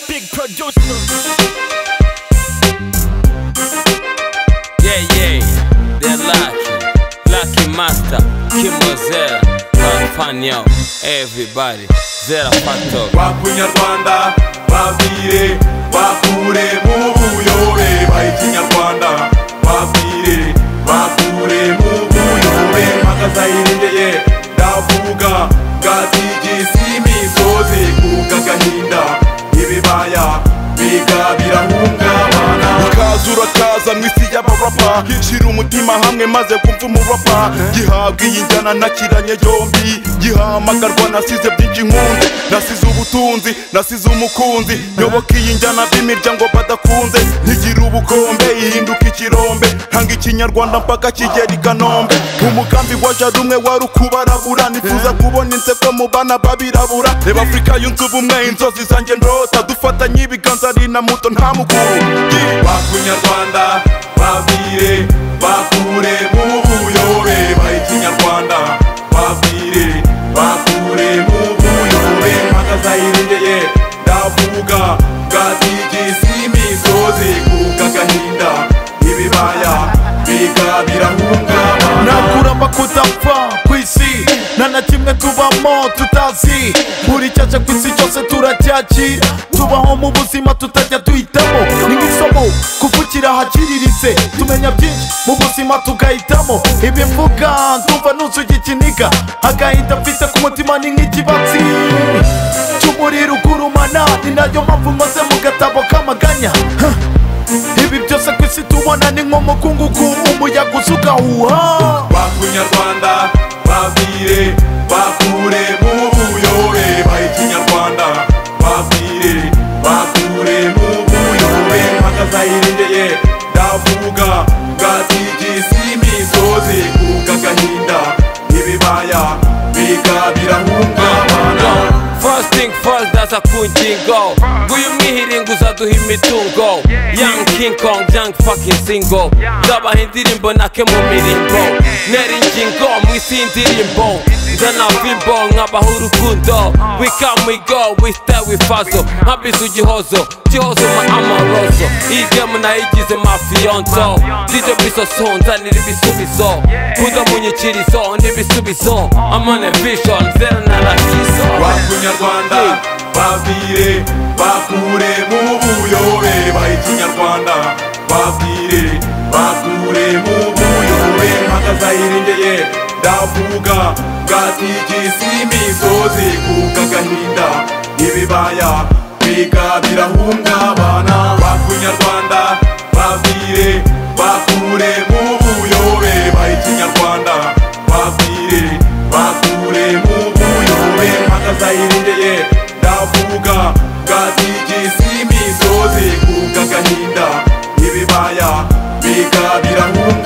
producer. Yeah, yeah, they're lucky. Lucky master, Kimozera, Kampanyo, everybody. Zera Pato. bakunyarwanda babwire bakure mu buyobe bayita inyarwanda babwire bakure mu buyobe makazayiringeye ndavuga bwatigisi imisozi kuko agahinda ibibaya biga birahungabana ukaza urakaza mu isi y'abarapa shyira umutima hamwe maze kumva umurapa gihabwa iyi njyana nakiranye yombi gihamagarwa nasize byinshi nkunzi nasize ubutunzi nasize umukunzi nyoboka iyi njyana b'imiryango badakunze ntigira ubukombe ihinduka ikirombe hanga ikinyarwanda mpaka kigera i kanombe umugambi wa jari umwe wari ukubarabura nifuza kubona inseko mu bana babirabura reba afurika yunze ubumwe inzozi zanjye ndota dufatanye ibiganza ari na muto nta mukuru Yeah. bakunyarwanda babwire bakure mu buyobe bayita inyarwanda babwire bakure mu buyobe makazayiregeye ndavuga bwatigisi imisozi kuko agahinda ibibaya biga birahungabana ntakuramba kudapfa ku isi nta na kimwe tubamo tutazi buri cyaje ku isi cyose turacyakira tubaho mu buzima tutajya duhitamo ni nk'isomo kuvukira ahakiririze tumenya byinshi mu buzima tugahitamo ibivuga ndumva nuzuye ikiniga agahinda mfite ku mutima ni nk'ikibatsi cy'umuriro ugurumana ni nayo mpamvu nkoze mu gatabo k'amaganya Huh. ibi byose ku isi tubona ni nk'umukungugu umuyaga uza ugahuha bakunyarwanda babwire bakure mu buyobe bayita inyarwanda babwire bakure mu buyobe makazayiregeye ndavuga bwatigisi imisozi kuko agahinda ibibaya biga birahungabana First thing first, ndaza ku ngingo Nguyu mwihiringuza duha imitungo Young King Kong, young fucking single Zabaha indirimbo nake mu mirimbo Nera ingingo mu isi y'indirimbo Nzana vimbo nkabaha urukundo We come we go, we stay we fazo Nkabiza ugihozo, gihozo ma amoroso Iyi gemu nayigize mafiyonzo DJ biso nzanira ibisubizo Kuza mu nyikirizo n'ibisubizo I'm on a vision, zero na rasizo bakunyarwanda babwire bakure mu buyobe bayita inyarwanda babwire bakure mu buyobe makazayiringeye ndavuga bwatigisi imisozi kuko agahinda ibibaya biga birahungabana bakunyarwanda babwire bakure mu buyobe bayita inyarwanda babwire bakure mu buyobe makazayiringeye ndavuga bwatigisi imisozi kuko agahinda ibibaya biga birahunga